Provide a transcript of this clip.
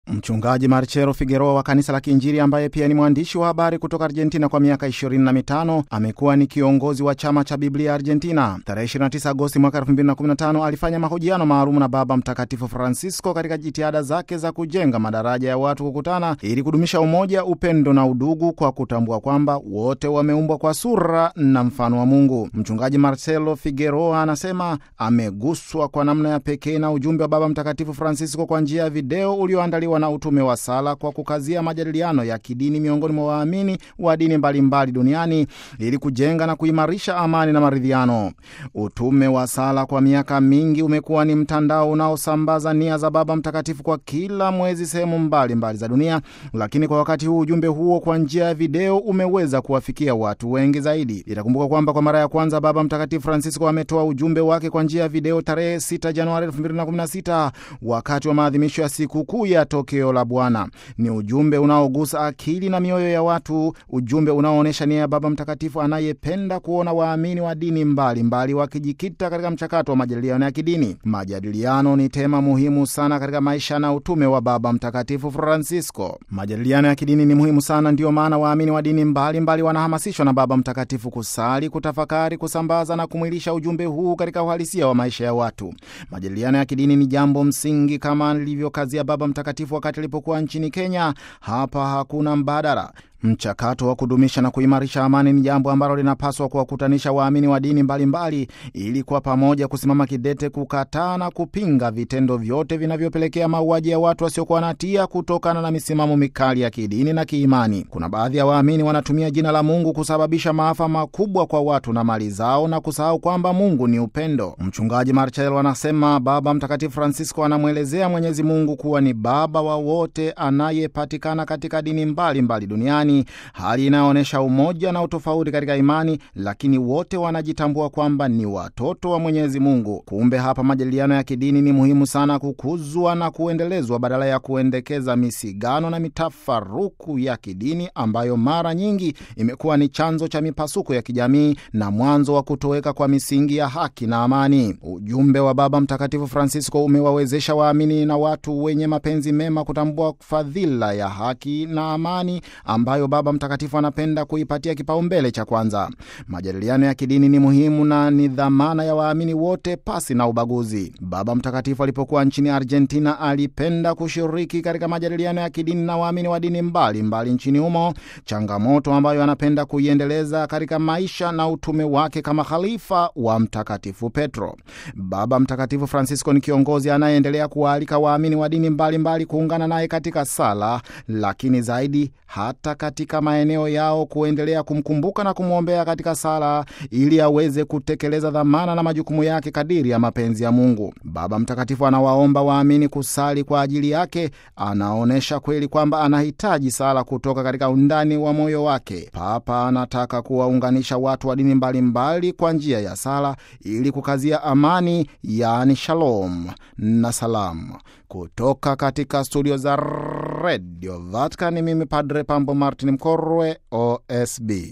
Mchungaji Marcelo Figueroa wa kanisa la Kiinjili ambaye pia ni mwandishi wa habari kutoka Argentina kwa miaka 25 amekuwa ni kiongozi wa chama cha Biblia Argentina. Tarehe 29 Agosti mwaka 2015 alifanya mahojiano maalum na Baba Mtakatifu Francisco katika jitihada zake za kujenga madaraja ya watu kukutana ili kudumisha umoja, upendo na udugu kwa kutambua kwamba wote wameumbwa kwa sura na mfano wa Mungu. Mchungaji Marcelo Figueroa anasema ameguswa kwa namna ya pekee na ujumbe wa Baba Mtakatifu Francisco kwa njia ya video ulioandaliwa na utume wa sala kwa kukazia majadiliano ya kidini miongoni mwa waamini wa dini mbalimbali duniani ili kujenga na kuimarisha amani na maridhiano. Utume wa sala kwa miaka mingi umekuwa ni mtandao unaosambaza nia za Baba Mtakatifu kwa kila mwezi sehemu mbalimbali za dunia, lakini kwa wakati huu ujumbe huo kwa njia ya video umeweza kuwafikia watu wengi zaidi. Itakumbuka kwamba kwa mara ya kwanza Baba Mtakatifu Francisco ametoa ujumbe wake kwa njia ya video tarehe 6 Januari 2016 wakati wa maadhimisho ya sikukuu ya tokeo la Bwana. Ni ujumbe unaogusa akili na mioyo ya watu, ujumbe unaoonyesha nia ya Baba Mtakatifu anayependa kuona waamini wa dini mbalimbali wakijikita katika mchakato wa majadiliano ya kidini. Majadiliano ni tema muhimu sana katika maisha na utume wa Baba Mtakatifu Francisco. Majadiliano ya kidini ni muhimu sana, ndiyo maana waamini wa dini mbalimbali wanahamasishwa na Baba Mtakatifu kusali, kutafakari, kusambaza na kumwilisha ujumbe huu katika uhalisia wa maisha ya watu. Majadiliano ya kidini ni jambo msingi kama alivyokazia Baba Mtakatifu wakati alipokuwa nchini Kenya. Hapa hakuna mbadala. Mchakato wa kudumisha na kuimarisha amani ni jambo ambalo linapaswa kuwakutanisha waamini wa dini mbalimbali ili kwa pamoja kusimama kidete kukataa na kupinga vitendo vyote vinavyopelekea mauaji ya watu wasiokuwa na hatia kutokana na misimamo mikali ya kidini na kiimani. Kuna baadhi ya waamini wanatumia jina la Mungu kusababisha maafa makubwa kwa watu na mali zao na kusahau kwamba Mungu ni upendo. Mchungaji Marcelo anasema Baba Mtakatifu Francisco anamwelezea Mwenyezi Mungu kuwa ni Baba wa wote anayepatikana katika dini mbalimbali mbali duniani hali inayoonyesha umoja na utofauti katika imani, lakini wote wanajitambua kwamba ni watoto wa Mwenyezi Mungu. Kumbe hapa majadiliano ya kidini ni muhimu sana kukuzwa na kuendelezwa badala ya kuendekeza misigano na mitafaruku ya kidini ambayo mara nyingi imekuwa ni chanzo cha mipasuko ya kijamii na mwanzo wa kutoweka kwa misingi ya haki na amani. Ujumbe wa Baba Mtakatifu Francisco umewawezesha waamini na watu wenye mapenzi mema kutambua fadhila ya haki na amani ambayo Baba Mtakatifu anapenda kuipatia kipaumbele cha kwanza. Majadiliano ya kidini ni muhimu na ni dhamana ya waamini wote pasi na ubaguzi. Baba Mtakatifu alipokuwa nchini Argentina alipenda kushiriki katika majadiliano ya kidini na waamini wa dini mbalimbali mbali nchini humo, changamoto ambayo anapenda kuiendeleza katika maisha na utume wake kama khalifa wa Mtakatifu Petro. Baba Mtakatifu Francisco ni kiongozi anayeendelea kuwaalika waamini wa dini mbalimbali kuungana naye katika sala, lakini zaidi hata katika maeneo yao kuendelea kumkumbuka na kumwombea katika sala ili aweze kutekeleza dhamana na majukumu yake kadiri ya mapenzi ya Mungu. Baba Mtakatifu anawaomba waamini kusali kwa ajili yake. Anaonyesha kweli kwamba anahitaji sala kutoka katika undani wa moyo wake. Papa anataka kuwaunganisha watu wa dini mbalimbali kwa njia ya sala ili kukazia amani, yaani shalom na salamu. Kutoka katika studio za Radio Vatican, mimi Padre Pambo Martin Mkorwe, OSB.